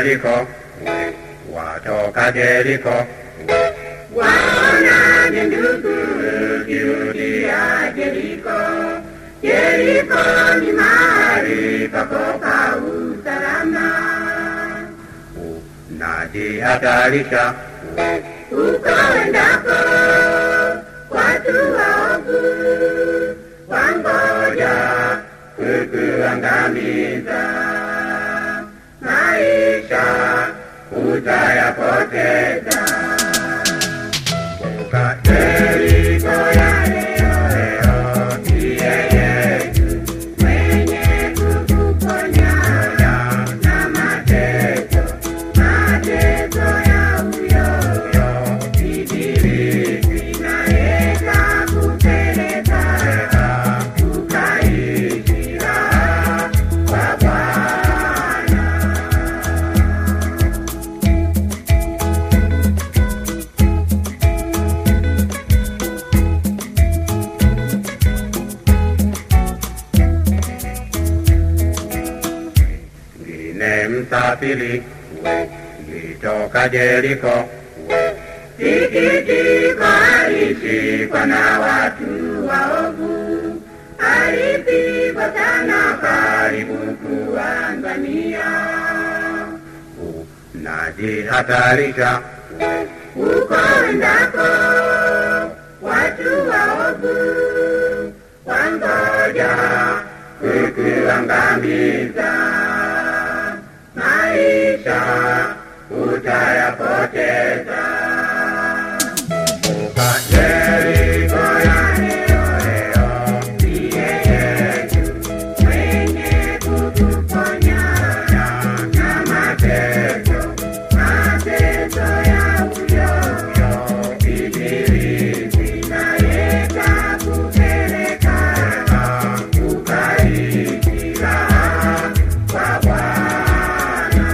Jeriko, watoka Jeriko, Waonaje ndugu ukirudia Jeriko? Jeriko ni mahali pakopa usalama. unajihatarisha Uko endako watu waovu wangoja kukuangamiza. Maisha utayapoteza. Kumbuka Jeriko ya leo leo ndiye Yesu mwenye kukuponya na mateso, mateso ya uyoyo. Ibilisi naye kakupeleka ukaishi raha kwa Bwana. ngine msafiri, nitoka Jeriko, Sikitiko alishikwa na watu waovu, alipigwa sana karibu kuangamia. unajihatarisha Uko endako watu waovu wangoja kukuangamiza. Maisha utayapoteza. Kumbuka Jeriko ya leo leo ndiye Yesu mwenye kukuponya na mateso, mateso ya uyoyo. Ibilisi naye kakupeleka ukaishi raha kwa Bwana.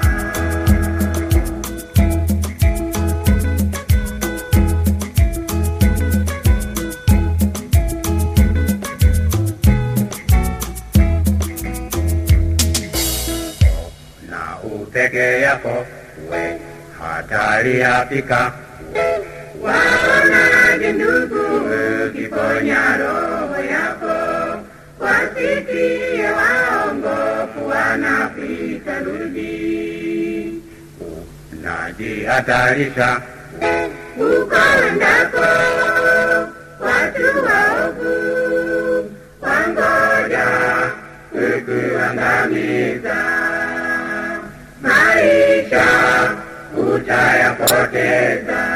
na upeke yako, hatari yafika, Waonaje ndugu ukiponya roho yako, wasikie waongofu wanapita rudi. unajihatarisha Uko endako watu waovu wangoja kukuangamiza. Maisha utayapoteza.